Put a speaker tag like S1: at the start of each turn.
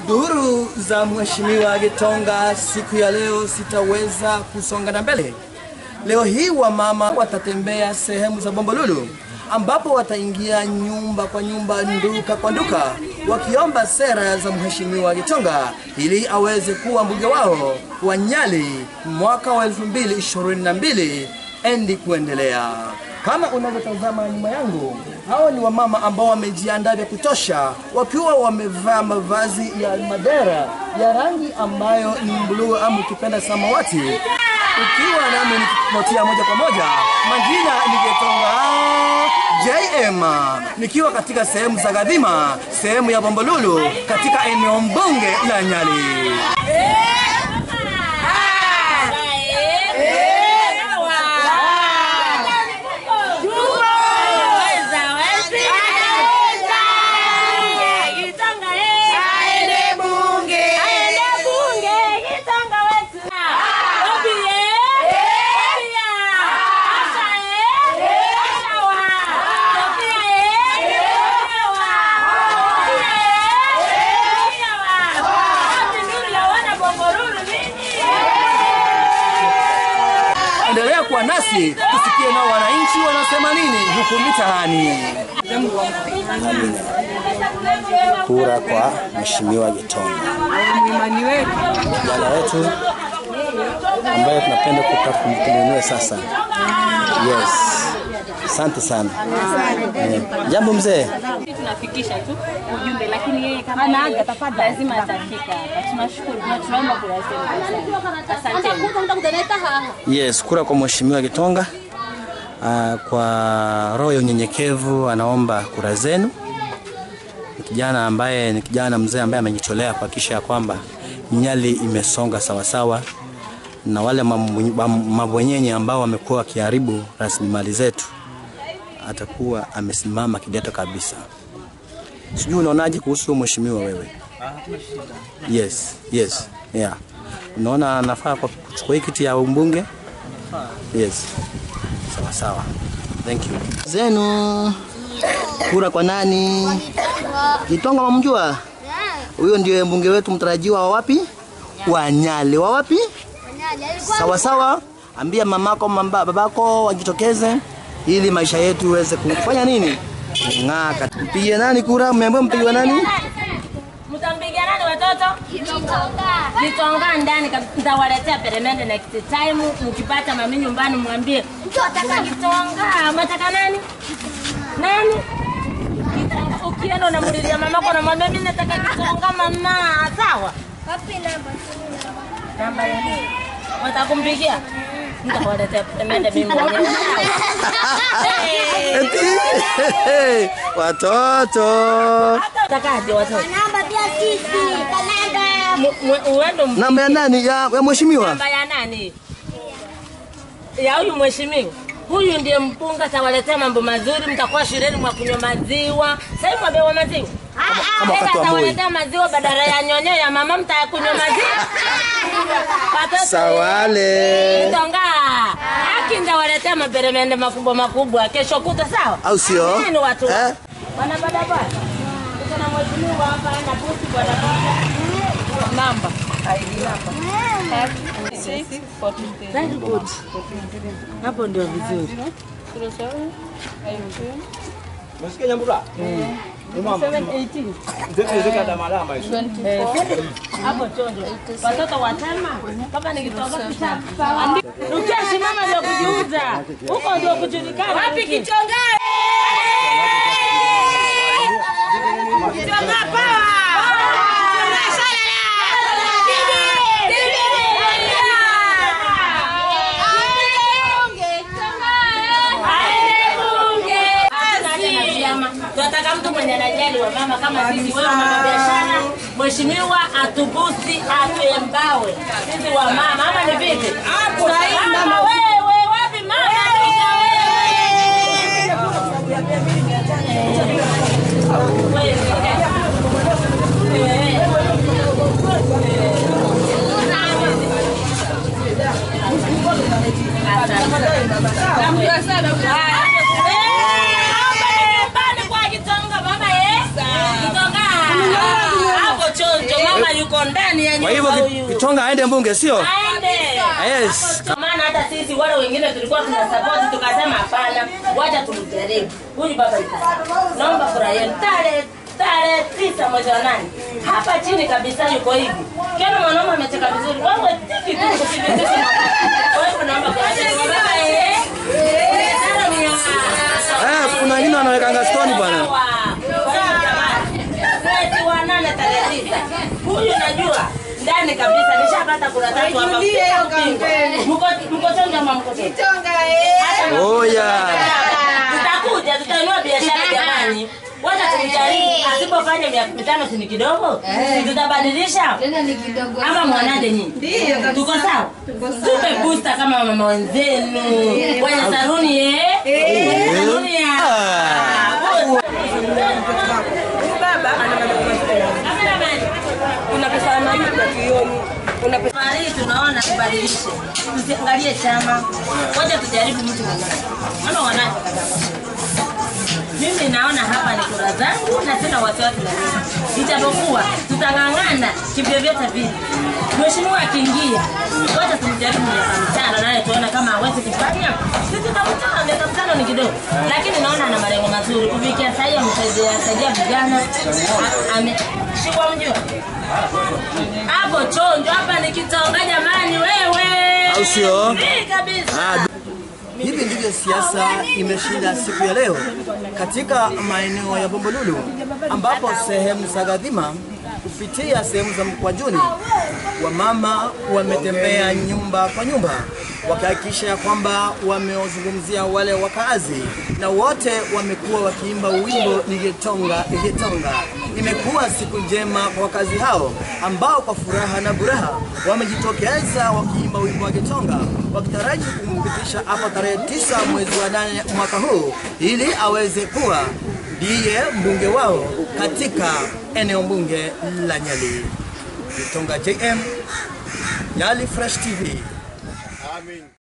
S1: Duru za Mheshimiwa Gitonga siku ya leo sitaweza kusonga na mbele. Leo hii wamama watatembea sehemu za Bombolulu ambapo wataingia nyumba kwa nyumba, nduka kwa nduka, wakiomba sera za Mheshimiwa Gitonga ili aweze kuwa mbunge wao wa Nyali mwaka wa 2022 endi kuendelea. Kama unavyotazama nyuma yangu, hao ni wamama ambao wamejiandaa vya kutosha, wakiwa wamevaa mavazi ya madera ya rangi ambayo ni bluu ama ukipenda samawati. Ukiwa nami nikipotia moja kwa moja, majina ni Gitonga JM, nikiwa katika sehemu za Gadhima, sehemu ya Bombolulu, katika eneo mbunge la Nyali. Endelea kuwa nasi tusikie nao wananchi wanasema nini huku mitaani.
S2: kura kwa Mheshimiwa Gitonga, kijana wetu ambaye tunapenda kuka- kum- kumwinua sasa. Yes, asante sana. Eh, Jambo mzee,
S3: tunafikisha tu ujumbe, lakini yeye kama anaaga tafadhali, lazima atafika hapa. Tunashukuru na tunaomba kura zenu. Asanteni.
S2: yes, kura kwa Mheshimiwa Gitonga. Ah, kwa roho ya unyenyekevu anaomba kura zenu. Ni kijana ambaye ni kijana mzee ambaye amejitolea kuhakikisha ya kwamba Nyali imesonga sawasawa na wale mamu- mam- mabwenyenye ambao wamekuwa wakiharibu rasilimali zetu, atakuwa amesimama kideto kabisa. Sijui unaonaje kuhusu mheshimiwa wewe? Yes, yes, yeah. Unaona anafaa kwa kuchukua hii kiti ya umbunge? Yes. Sawa sawa. Thank you. Zenu kura kwa nani? Gitonga mamjua? Huyo ndio mbunge wetu mtarajiwa wa wapi? Wa Nyali. Wa wapi? Sawa sawa. Ambia mamako mamba, babako wajitokeze ili maisha yetu iweze kufanya nini? Ng'aka. Mpige nani kura? Mmeambiwa mpige nani?
S3: Mtampigia nani watoto? Gitonga ndani kabisa. Nitawaletea peremende next time. Mkipata mami nyumbani mwambie nataka Gitonga. Unataka nani? Nani? Gitonga. Ukienda unamulilia mamako unamwambia mimi nataka Gitonga mama. Sawa? Namba ya nini? Watakumpigia? Nitawaletea peremende mimi mwenyewe. Hey.
S2: Eti, Watoto.
S3: Utakaje watoto? Mu- mu- Uende mp-
S2: Namba ya nani? Ya, ya mheshimiwa?
S3: namba ya nani? Ya huyu mheshimiwa. Huyu ndiye mpunga, atawaletea mambo mazuri. Mtakuwa shuleni mwa kunywa maziwa. Sasa hivi mwabewa maziwa.
S2: kama
S3: Tena
S2: wakati wa Moi.
S3: atawaletea maziwa badala ya nyonyo ya mama, mtakunywa maziwa. Watoto,
S2: Sawale.
S3: Tonga. Haki ndawaletea maperemende makubwa makubwa kesho kuta, sawa?
S2: Au sio?
S3: Nini watu?
S2: Eh?
S3: Wana bodaboda. Tuko na mheshimiwa hapa na busi bodaboda. Namba. ID namba. Very good. Hapo ndio vizuri. Hapo chonjo. Watoto watema kama nikitoka kitabu. Ukisimama ndio kujiuza. Huko ndio kujulikana. Wapi kichonga? Kichonga power. Tunataka mtu mwenye anajali wa mama kama sisi, wewe mama biashara, mheshimiwa atubusi atuembawe sisi wa mama, ama ni vipi? Mama wewe, wapi mama? yuko ndani ya
S2: Kwa
S3: nyumba
S2: hivyo
S3: huyu.
S2: Gitonga aende mbunge, sio?
S3: Aende.
S2: Yes.
S3: Kwa maana hata sisi wale wengine tulikuwa tuna support tukasema hapana, wacha tumjaribu. Huyu baba yuko. Naomba kura yenu tarehe tarehe tisa mwezi wa nane. Hapa chini kabisa yuko hivi. Kiona mwanaume amecheka vizuri. Wewe tiki tu kuthibitisha. Kwa hivyo naomba kura yenu. Baba eh. Tano ni ya-
S2: Eh, kuna wengine wanawekanga stone bwana.
S3: Sawa. Kwa hiyo jamani, mwezi wa nane tarehe tisa. Huyu najua ndani kabisa nishapata kura tatu hapa.
S4: Irudie hiyo kampeni.
S3: Mko mko chonja ama mko chonja?
S4: Tonga eh.
S2: Oya.
S3: Tutakuja tutainua biashara jamani. Wacha tumjaribu. Asipofanya miaka mitano si ni kidogo? Si Tutabadilisha
S5: Tena ni kidogo.
S3: ama mwanaje nyinyi?
S4: Ndio kabisa.
S3: Tuko sawa? Tupe booster kama mama wenzenu. Wenye saruni eh? Wenye saruni ya.
S4: Huyu baba ana maneno mazuri.
S3: Cameraman.
S4: Kuna pesa na hiyo kwa kioni. Kuna pesa
S3: Safari hii tunaona tubadilishe, tusiangalie chama, ngoja tujaribu mtu mmoja. Mama wanaje? Mimi naona hapa ni kura zangu na sina wasiwasi na mimi, ijapokuwa tutang'ang'ana kivyovyote vile. Mheshimiwa akiingia, ngoja tumjaribu miaka mitano, naye tuone kama hawezi kufanya. Sisi tutamtoa miaka mitano ni kidogo, lakini naona ana malengo mazuri. Kufikia sasa hivi amesaidia saidia vijana, A- ame shikwa mjua hapo chonjo hapa ni kitonga jamani, wewe
S2: Au sio?
S3: Free kabisa.
S2: Ah,
S1: Hivi ndivyo siasa imeshinda siku ya leo katika maeneo ya Bombolulu, ambapo sehemu za Gadhima kupitia sehemu za Mkwajuni, wamama wametembea nyumba kwa nyumba wakihakikisha ya kwamba wamewazungumzia wale wakaazi, na wote wamekuwa wakiimba wimbo ni Gitonga Gitonga. Imekuwa siku njema kwa wakazi hao ambao kwa furaha na buraha wamejitokeza wakiimba wimbo wa Gitonga wakitaraji kumpitisha hapo tarehe tisa mwezi wa nane mwaka huu ili aweze kuwa ndiye mbunge wao katika eneo bunge la Nyali. Gitonga JM, Nyali Fresh TV.